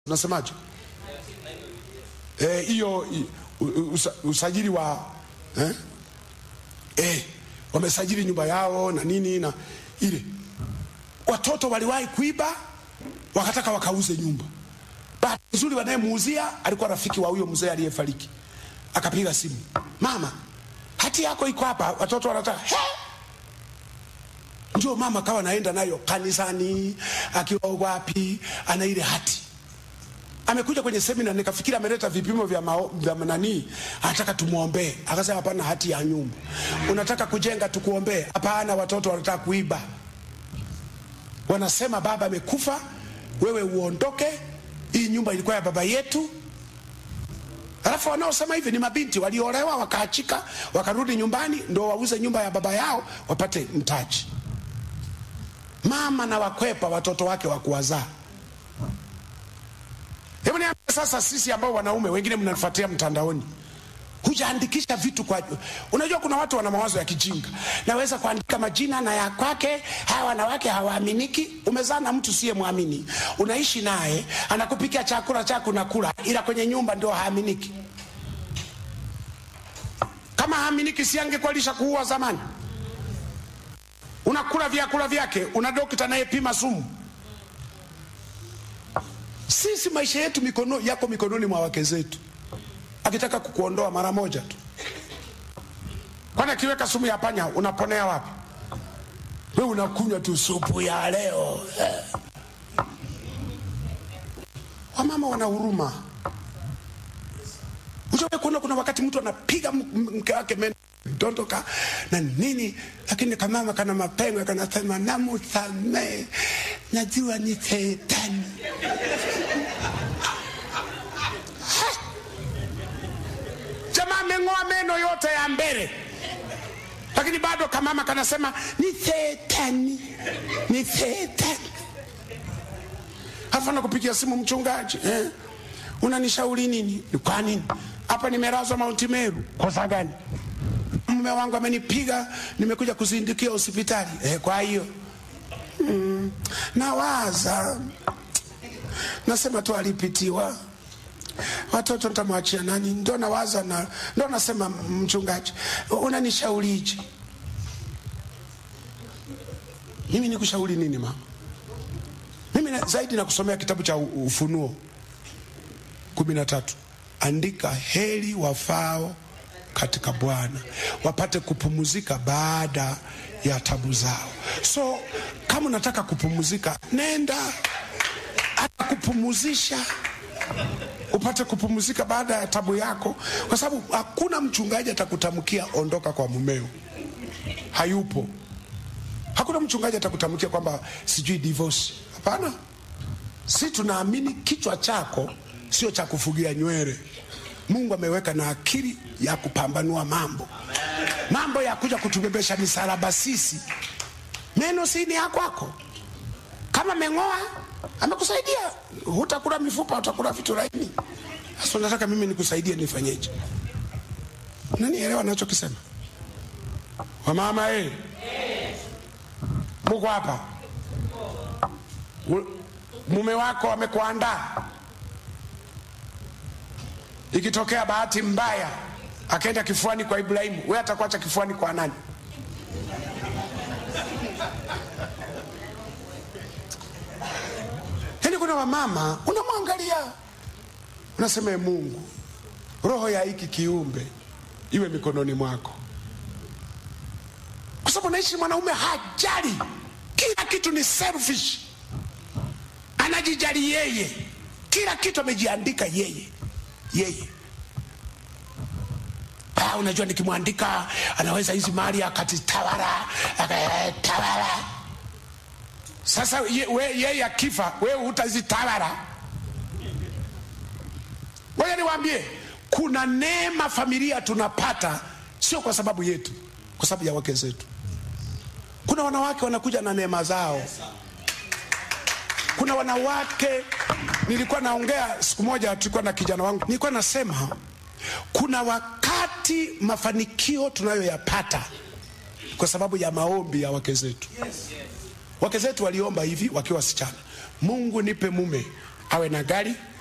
unasemaje Eh, hiyo i- u- usa- usajili wa eh? Eh, wamesajili nyumba yao na nini na ile watoto waliwahi kuiba wakataka wakauze nyumba bahati nzuri wanayemuuzia alikuwa rafiki wa huyo mzee aliyefariki akapiga simu mama hati yako iko hapa watoto wanataka he ndio mama kawa naenda nayo kanisani akiwa wapi ana ile hati amekuja kwenye semina nikafikiri ameleta vipimo vya, mao, vya nanii anataka tumwombee akasema hapana hati ya nyumba unataka kujenga tukuombee hapana watoto wanataka kuiba wanasema baba amekufa wewe uondoke hii nyumba ilikuwa ya baba yetu alafu wanaosema hivi ni mabinti waliolewa wakaachika wakarudi nyumbani ndo wauze nyumba ya baba yao wapate mtaji mama na wakwepa watoto wake wa kuwazaa hebu niambie sasa sisi ambao wanaume wengine mnafuatia mtandaoni hujaandikisha vitu kwa unajua kuna watu wana mawazo ya kijinga naweza kuandika majina na ya kwake hawa wanawake hawaaminiki umezaa na mtu siye mwamini unaishi naye anakupikia chakula chako nakula ila kwenye nyumba ndio haaminiki kama haaminiki si angekuwa lisha kuua zamani unakula vyakula vyake una dokta anayepima sumu sisi maisha yetu mikono, yako mikononi mwa wake zetu akitaka kukuondoa mara moja tu kwani akiweka sumu ya panya unaponea wapi we unakunywa tu supu ya leo eh. wamama wana huruma Ushawahi kuona kuna wakati mtu anapiga m- m- mke wake meno dondoka na nini, lakini kamama kana mapengo kanasema namusamee, najua ni shetani. Ha! Jamaa ameng'oa meno yote ya mbele, lakini bado kamama kanasema ni shetani, ni shetani. Halafu anakupigia simu mchungaji, eh, unanishauri nini? Ni Kwa nini hapa nimelazwa Mount Meru? Kosa gani? Mume wangu amenipiga, nimekuja kuzindukia hospitali. Eh, kwa hiyo mm, nawaza nasema tu alipitiwa watoto nitamwachia nani? Ndo nawaza na ndo nasema mchungaji, unanishaurije? Mimi nikushauri nini mama? Mimi na, zaidi na kusomea kitabu cha U- Ufunuo kumi na tatu andika heri wafao katika Bwana wapate kupumuzika baada ya tabu zao. So kama unataka kupumuzika, nenda atakupumuzisha upate kupumzika baada ya tabu yako, kwa sababu hakuna mchungaji atakutamkia ondoka kwa mumeo, hayupo. Hakuna mchungaji atakutamkia kwamba sijui divorce. Hapana, si tunaamini kichwa chako sio cha kufugia nywele. Mungu ameweka na akili ya kupambanua mambo, mambo ya kuja kutubebesha misalaba sisi. Meno si ni ya kwako, kama meng'oa amekusaidia, hutakula mifupa, utakula vitu laini. Sasa nataka mimi nikusaidie, nifanyeje? Nanielewa nachokisema? Wamama eh, muko hapa, U- mume wako amekuandaa ikitokea bahati mbaya akaenda kifuani kwa Ibrahimu, wewe atakuacha kifuani kwa nani? Yaani kuna wamama unamwangalia unasema, "Ee Mungu, roho ya hiki kiumbe iwe mikononi mwako, kwa sababu naishi mwanaume hajali, kila kitu ni selfish, anajijali yeye, kila kitu amejiandika yeye yeye ah, unajua nikimwandika anaweza hizi mali akatitawala akatawala. Sasa ye, we, yeye akifa wewe hutazitawala. Ngoja niwaambie, kuna neema familia tunapata sio kwa sababu yetu, kwa sababu ya wake zetu. Kuna wanawake wanakuja na neema zao kuna wanawake nilikuwa naongea siku moja tulikuwa na kijana wangu nilikuwa nasema kuna wakati mafanikio tunayoyapata kwa sababu ya maombi ya wake zetu wake zetu waliomba hivi wakiwa wasichana mungu nipe mume awe na gari